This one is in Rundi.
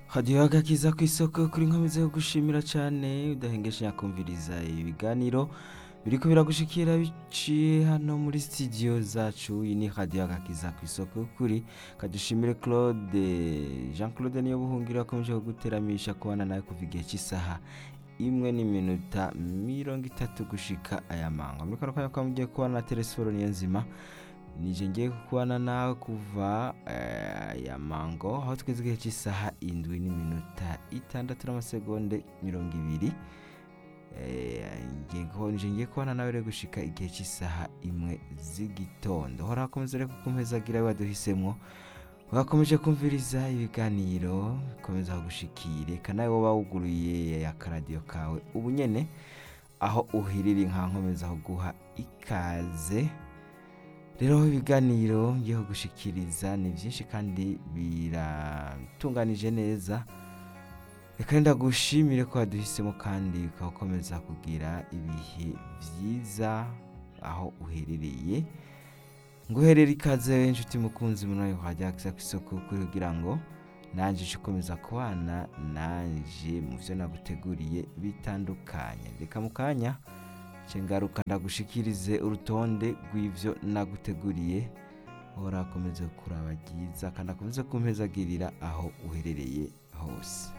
hadiyo agakiza ku isoko kuri nkomeze yo gushimira cyane udahengeshe nyakumviriza ibiganiro biriko biragushikira biciye hano muri studio zacu iyi ni hadiyo agakiza ku isoko kuri kadushimire claude jean claude niyo buhungira akomeje kuguteramisha kubana nawe kuva igihe cy'isaha imwe n'iminota mirongo itatu gushika aya mango muri kano kanya mugiye kubana na telesiforo niyo nzima nije ngiye kubana nawe kuva eh, aya mango aho tugeze igihe cy'isaha indwi n'iminota itandatu n'amasegonde mirongo ibiri Eh, ngiye guho- nije ngiye kubana nawe rero gushika igihe cy'isaha imwe z'igitondo hora hakomeza rero kumpezagira waduhisemwo wakomeje kumviriza ibiganiro bikomeza kugushikire kanawe woba wuguruye akaradiyo kawe ubu nyene aho uhirira inka nkomeza kuguha ikaze rero ibiganiro ngiye kugushikiriza ni byinshi kandi biratunganije neza reka ndagushimire ko waduhisemo kandi ukakomeza kugira ibihe byiza aho uherereye nguherere ikaze inshuti mukunzi munayo hajya ku isoko kuri kugira ngo nanjye uje ukomeza kubana nanjye mu byo naguteguriye bitandukanye reka mu kanya nce ngaruka ndagushikirize urutonde rw'ibyo naguteguriye uhora akomeze kuraba byiza kandi akomeze kumpezagirira aho uherereye hose